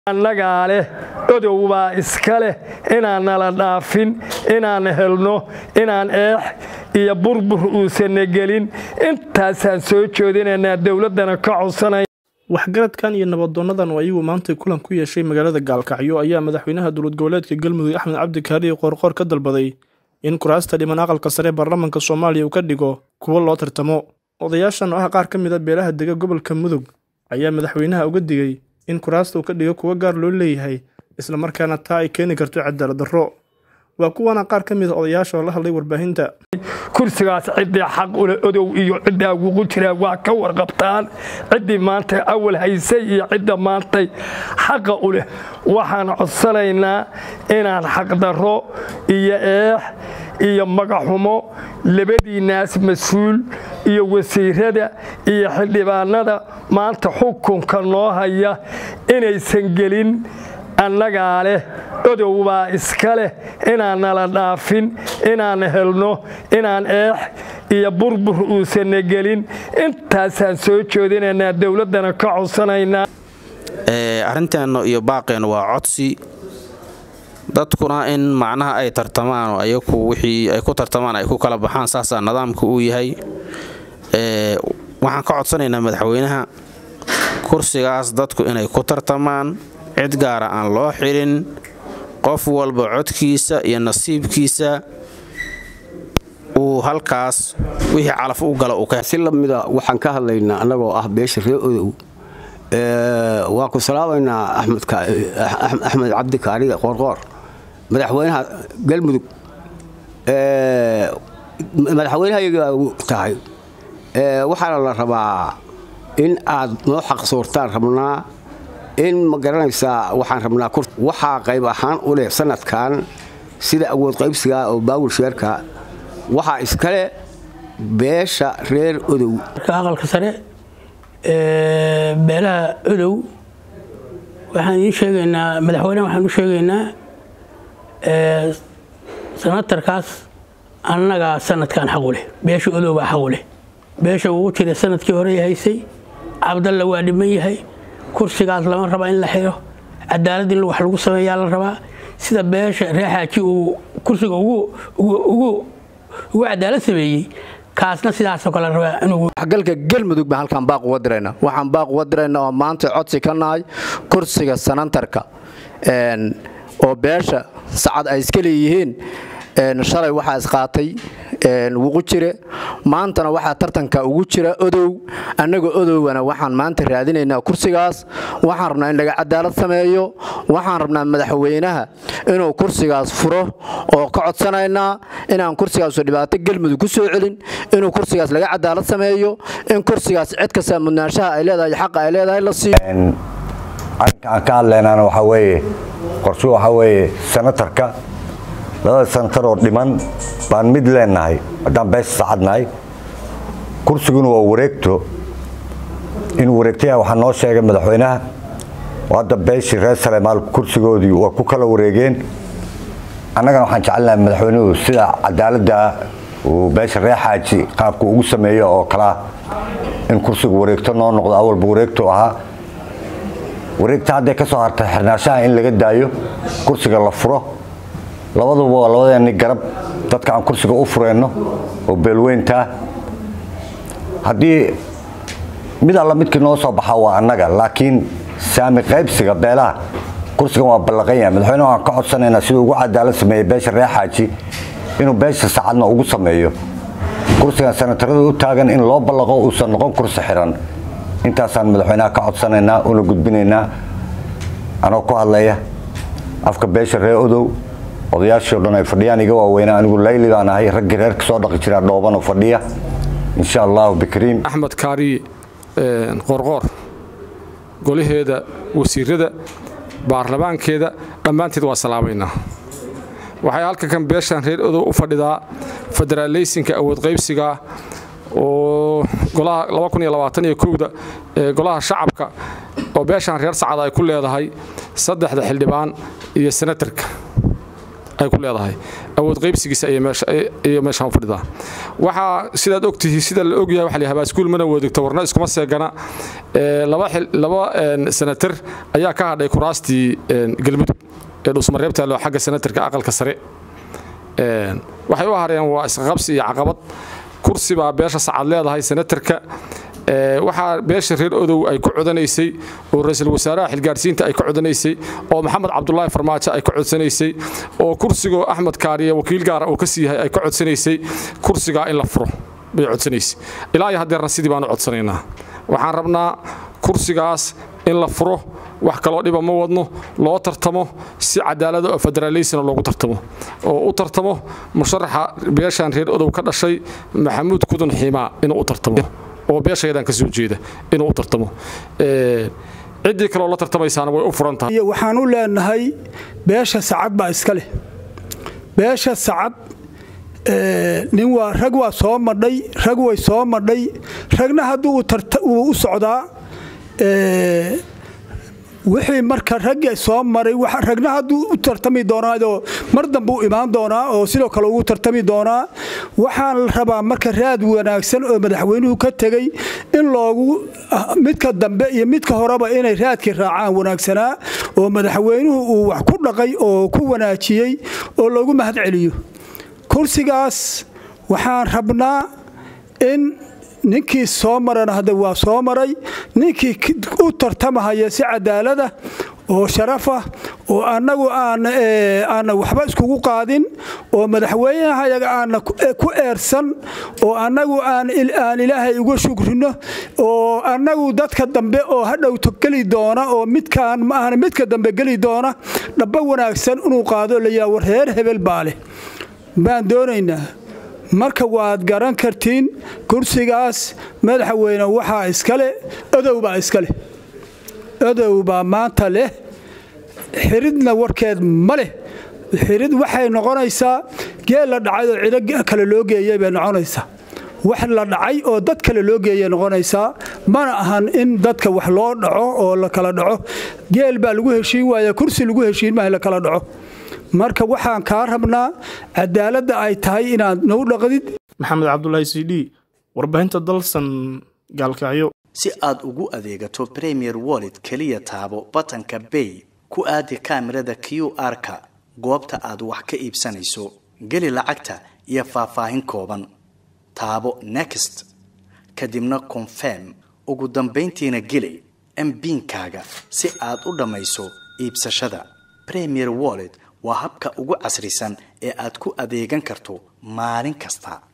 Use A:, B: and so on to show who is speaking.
A: annagaa leh odow baa iska leh inaan nala dhaafin inaan helno inaan eex iyo burbur uusanna gelin intaasaan soo joodinaynaa dowladdana ka codsanaya
B: waxgaradkan iyo nabadoonadan oo ayagu maantay kulan ku yeeshay magaalada gaalkacyo ayaa madaxweynaha dowlad goboleedka galmudug axmed cabdi kaariye qoorqoor ka dalbaday in kuraasta dhiman aqalka sare baarlamaanka soomaaliya uu ka dhigo kuwo loo tartamo odayaashan oo ah qaar ka mid a beelaha dega gobolka mudug ayaa madaxweynaha uga digay in kuraasta uu ka dhigo kuwo gaar loo leeyahay islamarkaana taa ay keeni karto cadaalad darro waa kuwana qaar ka mid a odayaasha oo la hadlay warbaahinta
A: kursigaas ciddii xaq ule odow iyo ciddaa ugu jiraa waa ka warqabtaan ciddii maanta awal haysay iyo cidda maantay xaqa u leh waxaan codsanaynaa inaan xaqdarro iyo eex iyo magaxumo labadiinnaas mas-uul iyo wasiirada iyo xildhibaanada maanta xukunka noo haya inaysan gelin annagaa leh odow baa iska leh inaan nala dhaafin inaan helno inaan eex iyo burbur uusanna gelin intaasaan soo joodinaynaa dowladdana ka codsanaynaa
C: arrinteenna iyo baaqeenna waa codsi dadkuna in macnaha ay tartamaan oo ayaku wixii ay ku tartamaan ay ku kala baxaan saasaa nidaamka uu yahay waxaan ka codsanaynaa madaxweynaha kursigaas dadku inay ku tartamaan cid gaara aan loo xidhin qof walba codkiisa iyo nasiibkiisa uu halkaas wixii calaf u gala
D: si lamida waxaan ka hadlaynaa annagoo ah beesha ree odow waa ku salaamaynaa axmed cabdi kaariye qoorqoor madaxweynaha galmudug madaxweynahayaga tahay waxaana la rabaa in aad noo xaqsoortaan rabnaa in ma garanaysaa waxaan rabnaa waxaa qayb ahaan u leh sanadkan sida awood qaybsiga oo baawul sheerka waxaa iskale beesha reer odow
E: aqalka sare beelaha odow waxaan idiin sheegaynaa madaxweyneha waxaan u sheegaynaa sanatarkaas annagaa sanadkan xaqu leh beesha odow baa xaqu leh beesha ugu jira sanadkii hore haysay cabdalla waa dhiman yahay kursigaas lama raba in la xiro cadaalad in wax lagu sameeyaa la rabaa sida beesha reexaaji uu kursiga ugu cadaalad sameeyey kaasna sidaasoo kale rabaa
F: waxgalka galmudug baan halkaan baaq uga dirayna waxaan baaq uga dirayna oo maanta codsi ka nahay kursiga sanantarka oo beesha sacad ay iska leeyihiin shalay waxaa isqaatay wuqu jire maantana waxaa tartanka ugu jira odow annaga odowgana waxaan maanta raadinaynaa kursigaas waxaan rabnaa in laga cadaalad sameeyo waxaan rabnaa madaxweynaha inuu kursigaas furo oo ka codsanaynaa inaan kursigaasu dhibaato galmudug ku soo celin inuu kursigaas laga cadaalad sameeyo in kursigaas cid kasta mudnaanshaha ay leedahay xaqa ay leedahay la siiyo
G: arrinka aan ka hadlaynana waxaa weeye qorshu waxaa weeye sanatarka labada sanatar oo dhiman baan mid leenahay haddaan beesha saacadnahay kursiguna waa wareegto in wareegtayaha waxaa noo sheegay madaxweynaha oo hadda beeshii reer salemaal kursigoodii waa ku kala wareegeen annagana waxaan jecelnahay madaxweynuhu sida cadaaladda uu beesha reer xaaji qaabku ugu sameeyo oo kalea in kursiga wareegto noo noqdo awalba wareegto ahaa wareegta hadday ka soo hartay xirnaashaha in laga daayo kursiga la furo labaduba waa labadeeni garab dadka aan kursiga u fureenno oo beelweyntaa haddii mid alla midkii noo soo baxaa waa annaga laakiin saami qaybsiga beelaha kursigan waa ballaqan yahay madaxweyne waan ka codsanaynaa siduu ugu cadaalad sameeyey beesha reer xaaji inuu beesha saacadna ugu sameeyo kursigan sanatarada u taagan in loo ballaqo uusan noqon kursi xiran intaasaan madaxweynaha ka codsanaynaa una gudbinaynaa anoo ku hadlaya afka beesha reer odow odayaashii o dhan ay fadhiyaan iga waaweynaa anigu layli baan ahay raggii reerka soo dhaqi jiraa dhoobanoo fadhiya insha allahu bikriim
H: axmed kaariye qorqoor golaheeda wasiirada baarlamaankeeda dhammaanteed waa salaamaynaa waxay halkankan beeshan reer odow u fadhidaa federaaleysinka awood qaybsiga oo golaha da ee golaha shacabka oo beeshan reer sacad ay ku leedahay saddexda xildhibaan iyo senatarka ay ku leedahay awood qaybsigiisa ayay meeshaan u fadhidaa waxaa sidaad ogtihi sida la ogyahay waxa la habaaskuul mana wadigto warna iskuma seegana laba senatar ayaa ka hadhay kuraastii galmudug ee dhusmareebta loo xagga senatarka aqalka sare waxay u hareen waa isqaqabsi iyo caqabad kursi baa beesha sacad leedahay senatarka waxaa beesha reer odow ay ku codanaysay oo ra-iisul wasaaraha xilgaarsiinta ay ka codanaysay oo maxamed cabdulaahi farmaajo ay ka codsanaysay oo kursigoo axmed kaariye wakiil gaara uu ka sii yahay ay ka codsanaysay kursigaa in la furo bay codsanaysay ilaa iyo haddeerna sidii baanu codsanaynaa waxaan rabnaa kursigaas in la furo wax kaloo dhiba ma wadno loo tartamo si cadaalada oo federaalisna loogu tartamo oo u tartamo musharaxa beeshaan reer odow ka dhashay maxamuud kudun xiimaa inuu u tartamo oo beeshayadaan ka soo jeeda inuu u tartamo ciddii kaloo la tartamaysaana way u furan tahay
I: waxaan u leenahay beesha sacad baa iska leh beesha sacad nin waa rag waa soo madhay rag way soo madhay ragna hadduu uu u socdaa wixii marka ragga soo maray ragna hadduu u tartami doonaao mar dambe u imaan doonaa oo sidoo kale ugu tartami doonaa waxaan la rabaa marka raad wanaagsan oo madaxweynuhu ka tegey in loogu midka dambe iyo midka horeba inay raadkii raacaan wanaagsanaa oo madaxweynuhu uu wax ku dhaqay oo ku wanaajiyey oo loogu mahad celiyo kursigaas waxaan rabnaa in ninkii soo marana hadda waa soo maray ninkii u tartamahaya si cadaalada oo sharafah oo annagu aanna waxba iskugu qaadin oo madaxweynahayaga aanna ku eersan oo annagu aan ilaahay uga shukrino oo annagu dadka dambe oo hadhowto geli doona oo midkaan ma ahna midka dambe geli doona dhaba wanaagsan inuu qaado layaa war reer hebel baa leh baan doonaynaa marka waad garan kartiin kursigaas madaxweyne waxaa iskale odow baa iska leh odow baa maanta leh xiridna warkeed ma leh xirid waxay noqonaysaa geel la dhacay oo cido kale loo geeyay bay noqonaysaa wax la dhacay oo dad kale loo geeyay noqonaysaa mana ahan in dadka wax loo dhaco oo la kala dhaco geel baa lagu heshiin waaya kursi lagu heshiin maaha la kala dhaco marka waxaan kaa rabnaa cadaaladda ay tahay inaad nagu dhaqdid
B: maxamed cabdulaahi c d warbaahinta dalsan gaalkacyo
J: si aad ugu adeegato premier wallet keliya taabo batanka bay ku aadi kaamirada q r-ka goobta aad wax ka iibsanayso geli lacagta iyo faahfaahin kooban taabo next kadibna confirm ugu dambayntiina geli mbiinkaaga si aad u dhammayso iibsashada premier wallet waa habka ugu casrisan ee aad ku adeegan karto maalin kasta